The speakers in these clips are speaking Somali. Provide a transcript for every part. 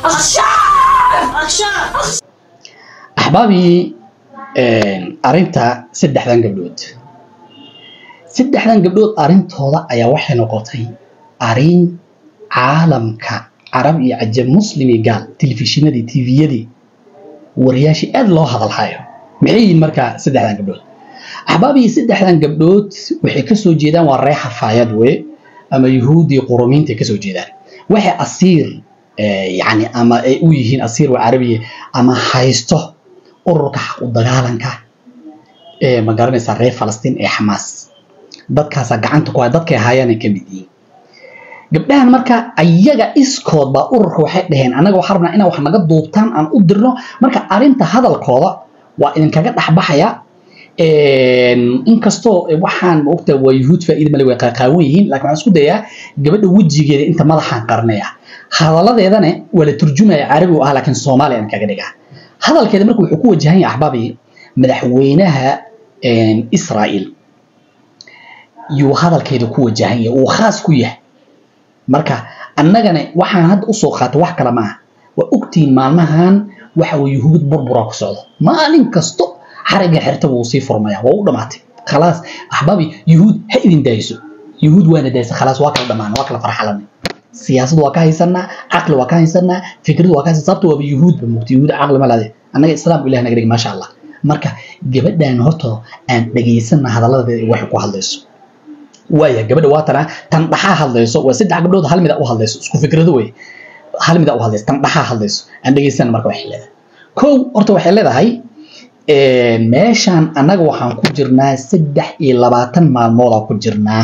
axbaabii arinta saddexdan gabdhood saddexdan gabdhood arintooda ayaa waxay noqotay arin caalamka carab iyo cajab muslim iyo gaal telefishinadii tviyadii wariyaashii aad loo hadalhayo maxay yihiin markaa saddexdan gabdhood axbaabii saddexdan gabdhood waxay kasoo jeedaan waa reer xafaayad we ama yuhuudii qurumiinta ay kasoo jeedaan waxay asiir yani ama ay u yihiin asiir waa carabiya ama haysto ururka xaq u dagaalanka ee ma garanaysaa reer falastiin ee xamaas dadkaasaa gacanta ku haya dadkay haayaan ay ka mid yihiin gabdhahan marka ayaga iskood baa ururka waxay dhaheen annaga waxaa rabnaa inaa wax naga duubtaan aan u dirno marka arinta hadalkooda waa idinkaga dhexbaxaya inkastoo waxaan maogta waa yuhuud faa'iida male way qaaqaawan yihiin laakiin waxaan isku dayaa gabadha wejigeeda inta madaxaan qarnaya hadaladeedana waa la turjumaya carabi u ah laakiin soomaaliya aan kaga dhigaa hadalkeeda marka wuxuu ku wajahan yahay axbaabii madaxweynaha israa'iil yuu hadalkeeda ku wajahan yahay uu khaas ku yahay marka annagana waxaan hadda usoo qaatay wax kale ma ah waa ogtihiin maalmahan waxa uu yuhuud burbura ku socdo maalin kasto xariga xirta wuu sii furmaya waa u dhamaatay khalaas axbaabi yuhuud ha idin daayso yuhuud waana daaysa khalaas waa kala dhamaan waa kala farxalanay siyaasad waa ka haysanaa caqli waa ka haysanaa fikrad waa ka haysanaa sababta waaba yuhuud ba mugta yuhuud caqli ma laade annaga islaamku ilaah naga dhigi maasha allah marka gabadhan horta aan dhegaysana hadaladeeda waxay ku hadlayso waaya gabadha waa tana tan dhaxaa hadlayso waa saddex gabdhood hal mida u hadlayso isku fikrado wey hal mida u hadlayso tan dhaxaa hadlayso aan dhegaysana marka waxay leedahay kow horta waxay leedahay meeshaan annaga waxaan ku jirnaa saddex iyo labaatan maalmoodaa ku jirnaa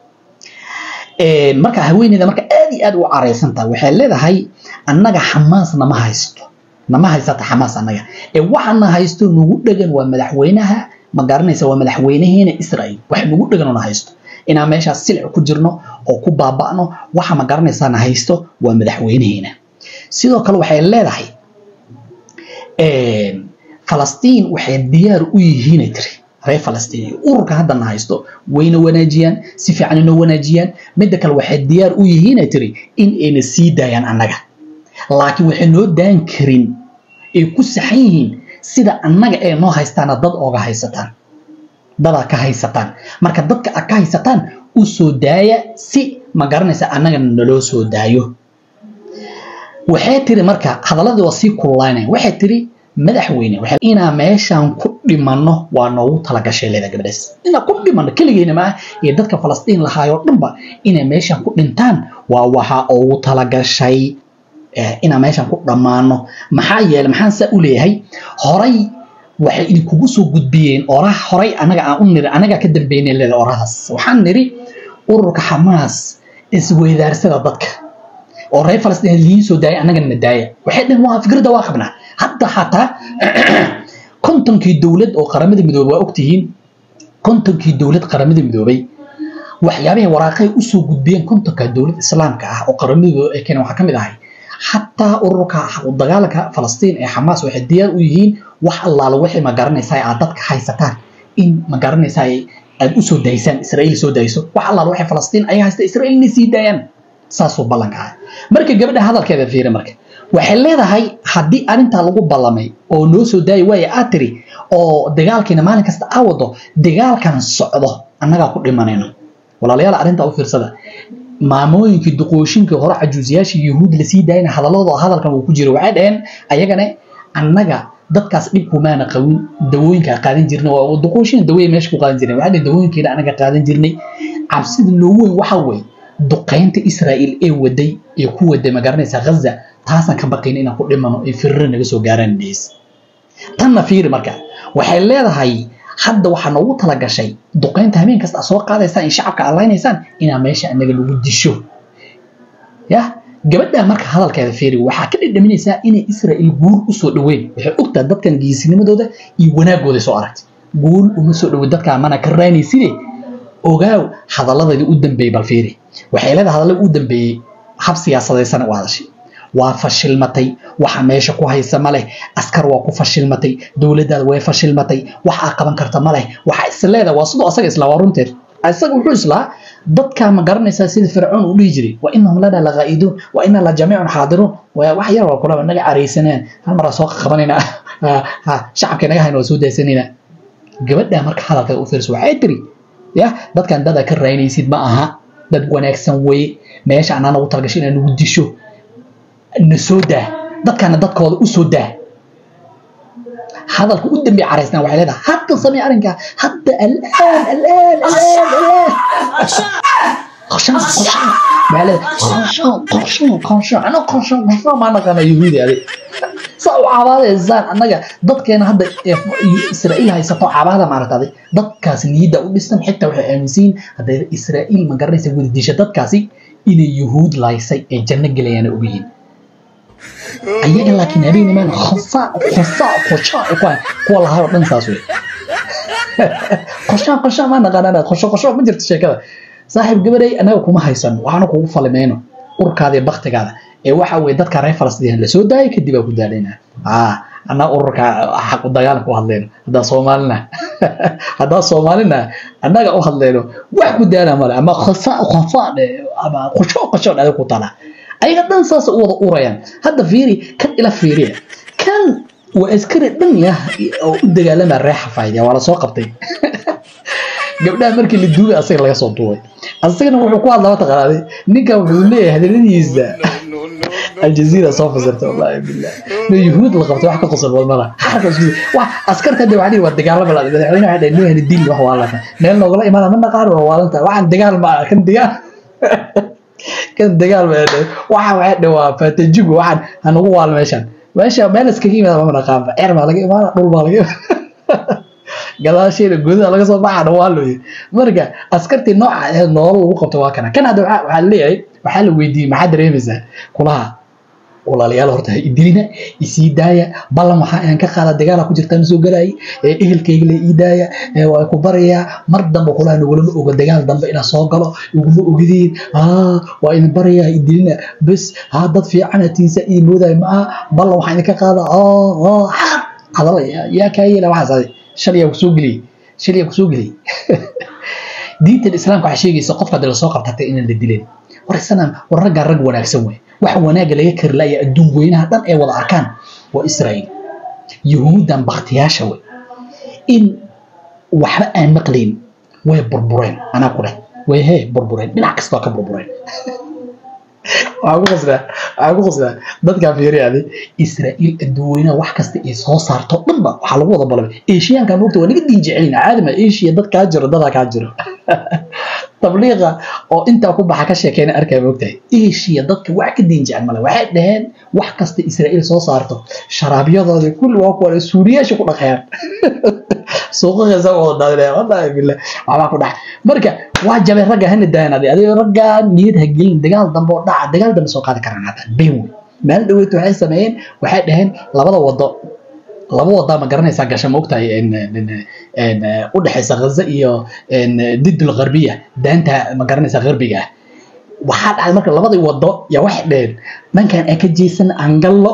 marka haweeneyda marka aad iyo aad u caraysan tahay waxay leedahay annaga xamaas nama haysto nama haysata xamaas annaga ee waxana haysto nagu dhegan waa madaxweynaha ma garanaysa waa madaxweynaheena israa'iil wax nagu dhegan oo na haysto inaan meeshaas silic ku jirno oo ku baaba'no waxa ma garanaysaa na haysto waa madaxweynaheena sidoo kale waxay leedahay falastiin waxay diyaar u yihiinay tiri reer falastiin iyo ururka haddana haysto wayna wanaajiyaan si fiican inoo wanaajiyaan midda kale waxay diyaar u yihiinay tiri in ayna sii daayaan annaga laakiin waxay noo daan karin ay ku saxan yihiin sida annaga ee noo haystaana dad ooga haysataan dadaa ka haysataan marka dadka a ka haysataan u soo daaya si ma garanaysa annagana naloo soo daayo waxay tiri marka hadaladii waa sii kululaynaya waxay tiri madaxweyne inaa meeshaan ku dhimanno waa noogu talagashay leeda gabadhaas inaa ku dhimanno keligeena ma ah iyo dadka falastiin lahaayoo dhanba inay meeshaan ku dhintaan waa waxa ugu talagashay inaa meeshaan ku dhammaano maxaa yeelay maxaan saa u leeyahay horay waxay idinkugu soo gudbiyeen orah horay anaga aan u niri anagaa ka dambeynay leeda orahdaas waxaan niri ururka xamaas isweydaarsada dadka oo reer falastiin liin soo daaya annagana na daaya waxay dhaheen waa fikradda waa qabnaa hadda xataa kontonkii dowlad oo qaramada midoobay waa ogtihiin kontonkii dowlad qaramada midoobay waxyaabahay waraaqay usoo gudbiyeen kontonka dowlad islaamka ah oo qaramada ay keeneen waxaa ka mid ahay xataa ururka dagaalanka falastiin ee xamaas waxay diyaar u yihiin wax allaala waxay ma garanaysaa aad dadka haysataan in ma garanaysaa aad usoo daysaan israa'iil soo dayso wax allaala waxay falastiin ay haysta israa'iil inay sii daayaan saasuu ballanka ah marka gabadha hadalkeeda fiiri marka waxay leedahay haddii arrintaa lagu ballamay oo noo soo daayi waaya aad tiri oo dagaalkiina maalin kasta aa wado dagaalkan socdo annagaa ku dhimanayno walaalayaal arrintaa u fiirsada maamooyinkii duqooshinkii hore cajuusiyaashii yuhuud lasii daayana hadaladooda hadalkan uu ku jiro waxay dhaheen ayagana annaga dadkaas dhib kumaana qabin dawooyinkaa qaadan jirnay waa duqooshin dawooyin meesha ku qaadan jirnay waxay dhaheen dawooyinkeena annaga qaadan jirnay cabsida noogu weyn waxa weeye duqaynta israa'iil ee waday ee ku waday ma garanaysaa ghaza taasaan ka baqayn inaan ku dhimano ay firro naga soo gaaraan dhees tanna fiiri marka waxay leedahay hadda waxaa noogu talagashay duqaynta habeen kasta soo qaadaysaan in shacabka allaynaysaan inaa meesha anaga lagu disho ya gabadha marka hadalkeeda fiiri waxaa ka dhadhaminaysaa inay israa'iil guul usoo dhaweyn waxay ogtahay dadkan geesinimadooda iyo wanaagooda soo aragtay guul uma soo dhaweyn dadkaa mana ka raanayside ogaaw hadaladeedii u dambeeyey bal fiiri waxay leedahay hadalladii u dambeeyey hab siyaasadeysana u hadashay waa fashilmatay waxa meesha ku haysa ma leh askar waa ku fashilmatay dowladdaada way fashilmatay wax aa qaban karta ma leh waxa isleeda waa sidoo asaga islaa waa runteed isaga wuxuu islaa dadkaa ma garanaysaa sida fircoon uu dhihi jiray wa inahum lana laqaa'iduun wa ina la jamiicun xaadiruun waa wax yar waa kulaba naga caraysaneen hal maraa soo qabanayna ha shacabka naga hayna waa soo daasanayna gabadhaa marka hadalka u fiirso waxay tiri ya dadkan dada ka raynaysid ma aha dad wanaagsan weye meesha anaa nagu talagashay inaa nagu disho na soo daa dadkana dadkooda u soo daa hadalka u dambe caraysnaa waxay leedahay hadda samee arrinkaa hadda alaan alaan alaan alaan qorshaan qorshaan waxay leedahay qorshaan qorshaan qorshaan ana qorshaan qorshaan maa naqaana yuhuudi adig saa u cabaadaysaan annaga dadkeena hadda israa'iil haysato cabaada maaragtaaday dadkaas niyadda u dhisan xitaa waxay aaminsiin hadday israa'iil ma garanaysa wada disha dadkaasi inay yuhuud laysay ee janno gelayaana ogayihin ayaga laakiin habeen imaan khosaa khosaa qoshaa kuwa kuwa lahaa oo dhan saas wey qoshaa qoshaa maa naqaanana qosho qosho ma jirto sheekada saaxiib gabaday annaga kuma haysan waxaana kugu falimayno urkaada iyo baktigaada ee waxa weye dadka reer falastiin lasoo daayay kadib aa ku daadhayna aa anaa ururka xaq u dagaal ku hadlayno haddaa soomaalina haddaa soomaalina annaga u hadlayno wax ku daana male ama khosaa khosaa ama qosho qosho adiga ku tala ayaga dhan saas u wada urayaan hadda fiiri kan ila fiiriya kan waa askari dhan yah oo u dagaalama reexa faa'iidaya waa la soo qabtay gabdhaha markii la duubay asaga laga soo duubay asagana wuxuu ku hadlaa mataqaanaaday ninkan wuxuu leeyahay hadaladiisa aljaziira soo fasirta wallahi billah no yuhuud la qabtay wax ka qosol badmada xarka isku wax askarta de waxaa waa dagaalama la madaxweyne waxaa dhahay noohani dil wax waalanta meel noogala imaana ma naqaan waa waalanta waxaan dagaal ma kan dagaal kan dagaal ma dhahay waxa waxaa dhahay waa fatajigu waxaan hanagu waal meeshan meesha meel iskaga yimaada ma naqaanba ceer baa laga imaana dhul baa laga imaana gadaasheeda gudaha laga soo baxana waa looyay marka askartii nooca aheed nolol lagu qabto waa kana kan hadda waxaa leeyahay waxaa la weydiiyey maxaa dareemaysaa kulaha walaalayaal horta ha idilina isii daaya ballan waxaa inaan ka qaada dagaala ku jirtaan soo galaayay ehelkayga la ii daaya waa ku barayaa mar dambe kulaha nagulama oga dagaal dambe inaan soo galo iguma ogideen waa idin barayaa ha idilina bes ha dad fiican hatiinsa ii moodaya ma aha ballan waxaa idinka qaada hadala yaa kaa yeela waxaas aday shaliyaa kusoo geliyey shaliyaa kusoo geliyey diintan islaamka waxaa sheegaysa qofka hadii lasoo qabtatay inaan la dileen war isana war raggaa rag wanaagsan wey waxa wanaaga laga kari laaya adduun weynaha dhan ay wada arkaan waa israa'iil yuhuuddan baktiyaasha wey in waxba aan maqlayn way burbureen anaa ku dheh way hee burbureen dhinac kasta waa ka burbureen waxaa ku qasdaa waxaa ku qasdaa dadkaa fiiriyaaday israa'iil adduun weynaha wax kasta ay soo saarto dhanba waxaa lagu wada balabay eeshiyaanka moogta waa naga diin jecelin caadima eeshiya dad kaa jiro dadaa kaa jiro tabliiqa oo intaa ku baxa ka sheekeyna arkaa moogtahay eeshiya dadka wax ka diin jecel male waxay dhaheen wax kasta israa'iil soo saarto sharaabyadooda kulli waa kuwa suuriyaasha ku dhaqayaan suuqaheesa wada daadinaya wallahi billah waxbaa ku dhaca marka waa jabay ragga hana daayan adi adigo raggaa niyad ha gelin dagaal dambe oo dhaca dagaal dambe soo qaadi karaan hadda been wey maalin dhaweyd waxay sameeyeen waxay dhaheen labada wado laba wadaa ma garanaysaa gasha maogtahay u dhexaysa ghaza iyo didul gharbiya daanta ma garanaysaa gharbiga ah waxaa dhacday marka labadii wado yaa waxay dhaheen dhankan aan ka jeesan aan gallo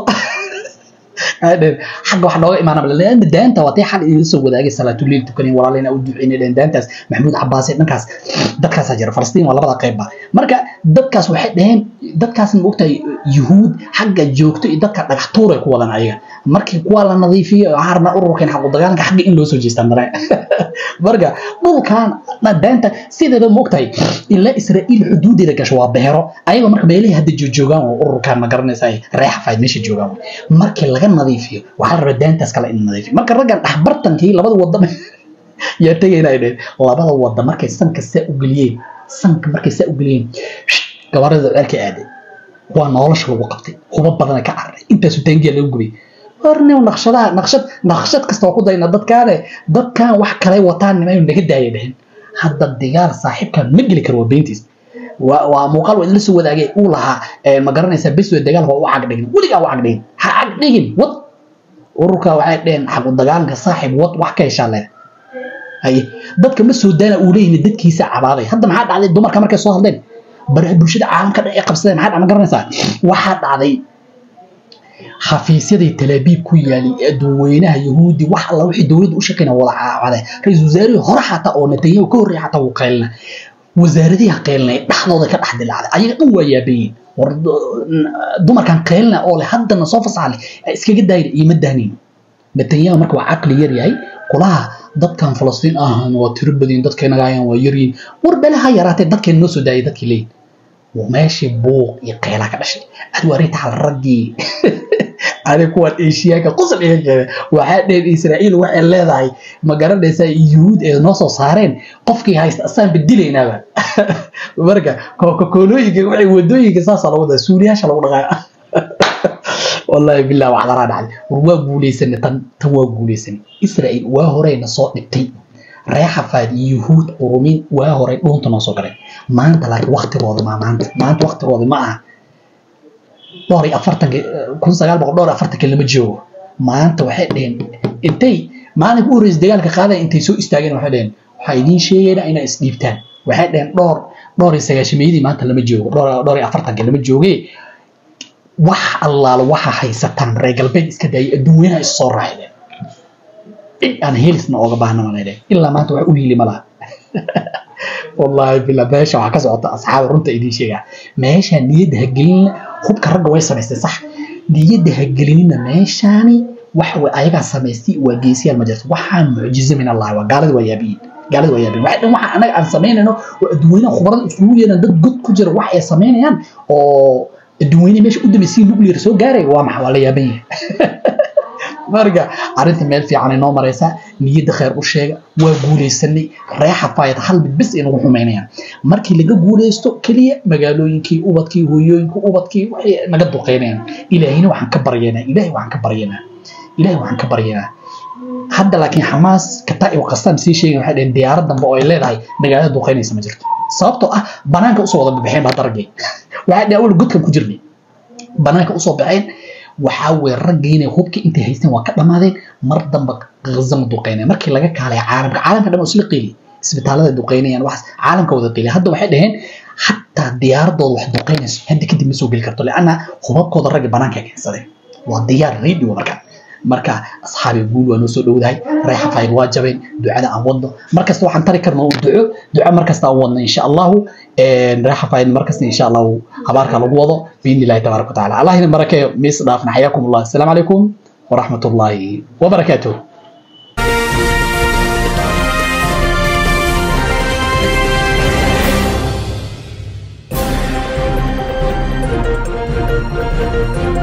xagga wax nooga imaanaba laana daanta waa tay xal idin soo wadaagay salaatuliil tukanin walaalina u duceynay dhaheen daantaas maxamuud cabaasi dhankaas dadkaasaa jira falastiin waa labada qeybba marka dadkaas waxay dhaheen dadkaasna ma ogtahay yuhuud xagga joogto iyo dadka dhagax tuuray ku wadan ayaga markii kuwa la nadiifiyo waxaa rabnaa ururkan xaqu dagaalanka xagga in loo soo jeestaan dare marka dhulkan daanta sideeda ma ogtahay ilaa israa'iil xuduudeeda gasho waa beero ayaga marka beelihii hadda joogaan oo ururkan ma garanaysa reexa fayd meesha joogaan markii laga nadiifiyo waxaa la rabaa daantaas kale in nadiifiyo marka raggan dhexbartankii labada wadda yaa tegayna ay dhaheen labada wadda markay sanka saa u geliyeen sanka markay saa u geliyeen gabarada ceelka aaday waa nolosha lagu qabtay huba badana ka cararay intaasu taangiya lagu gubay warnew naqshadaha naqshad naqshad kasta waa ku dayna dadkaane dadkan wax kale wataan nimayu naga daaya dhehen hadda digaal saaxiibkan ma geli karo waa beentiis waa muuqaal waa idinla soo wadaagay uu lahaa ma garanaysaa bes wey dagaalka waa u cagdhigin weligaa u cagdhigin ha cagdhigin wad ururka waxay dheheen xaqu dagaalanka saaxiib wad wax ka heshaa leeda haye dadka ma soo daana uu leeyihin dadkiisa cabaaday hadda maxaa dhacday dumarka markay soo hadleen baraha bulshada caalamka dhan ay qabsadeen maxaa dhac ma garanaysaa waxaa dhacday xafiisyadii talaabiib ku yaalay ee dadweynaha yahuudi wax alla wixii dowladda u shaqeyna wada caawade ra-iisul wasaarihii hore xataa oo netanyahu ka horreeya xataa wuu qaylina wasaaradiha qeylnay dhexdooda ka dhex dilacday ayaga dhan waa yaabayiin war dumarkan qeylna oo leh haddana soo fasaxleh iskaga daayir iima daanin netanyahu marka waa caqli yar yahay kulaha dadkan falastiin ahan waa tiro badin dadkeenagaayan waa yaryihin war bele ha yaraatee dadkeen noo soo daayay dadkii leeyihin meeshii buuq iyo qeylaa ka dhashay adwaarita hal raggii aniga kuwan eeshiyaanka qosol iga keenay waxaa dheen israa'iil waxay leedahay ma garanaysaa yuhuud ee noo soo saareen qofkii haysta asaan beddilaynaaba marka koolooyinka waxay wadooyinka saasaa lagu daa suuliyaasha lagu dhaqaa wallahi billah waxdaraa dhacday war waa guulaysanay tan tan waa guulaysanay israa'iil waa horeyna soo dhibtay reer xafaad iyo yuhuud qurumin waa horey dhuunta noo soo galeen maanta laakiin waktigooda ma maanta maanta waktigooda ma aha dhowr iyo afartanka kun sagaal boqol dhowr iyo afartanka lama joogo maanta waxay dheheen intay maalinka u horreysay dagaalka qaadaya intay soo istaageen waxay dheheen waxaa idiin sheegaynaa inaa isdhiibtaan waxay dheheen dhowr dhowr iyo sagaashameeyadii maanta lama joogo dhowr dhowr iyo afartanka lama jooge wax allaalo waxa haysataan reer galbeed iska daayay adduunyaha is soo raaxdeen aan helisna ooga baahna manay ilaa maanta wax u hiili ma laha wallahi billah meesha waxaa ka socota asxaaba runta idiin sheegaa meesha niyadda hagelinina hubka ragga way samaystay sax niyadda hagelinina meeshaani waxa way ayagaa samaystay waa geesiyaal ma jirto waxaan mucjizo min allahi waa gaalada waa yaabiyin gaalada waa yaabiyin waxa dhan waxa anaga aan samaynayno oo adduunyanaha khubarada isugu yeeran dad god ku jira wax ay samaynayaan oo adduunyanaha meesha u dambeysay nuclear soo gaaraya waa maxa waa la yaaban yahay marka arrinta meel fiican ay noo maraysaa niyadda khayr u sheega waa guulaysanay reexa faayad hal mid bis ay nagu xumaynayaan markii laga guulaysto keliya magaalooyinkii ubadkii hooyooyinkii ubadkii waxay naga duqeynayaan ilaahina waxaan ka baryaynaa ilaahay waxaan ka baryaynaa ilaahay waxaan ka baryaynaa hadda laakiin xamaas kataaib qastaan sii sheegay waxay dhaheen diyaarad dambe oo ay leedahay magaalada duqeynaysa ma jirto sababtoo ah banaanka usoo wada baxeen baa daragay waxay dhaheen awal godkan ku jirnay banaanka usoo baxeen waxaa weye raggiina hubkii intay haysteen waa ka dhammaadeen mar damba gaza ma duqeynaya markii laga kaalay caalamka caalamka dhan oo isla qeeli isbitaalada duqeynayaan waxaas caalamka wada qeeli hadda waxay dhaheen xataa diyaaradooda wax duqeynayso hadda kadib ma soo geli karto leanna hubabkooda ragga banaanka keensadeen waa diyaar radio marka marka asxaabi guul waa noo soo dhowdahay reexa fayl waa jabeen ducada aan wadno markasta waxaan tari karna un duco duco markasta aan wadno insha allahu reexa fayl markasta insha allahu habaarka lagu wado biidni illahi tabaaraka watacaala allah idin barakeeyo miis dhaafna xayaakum allah asalaamu calaykum waraxmat ullaahi wabarakaatuh thank you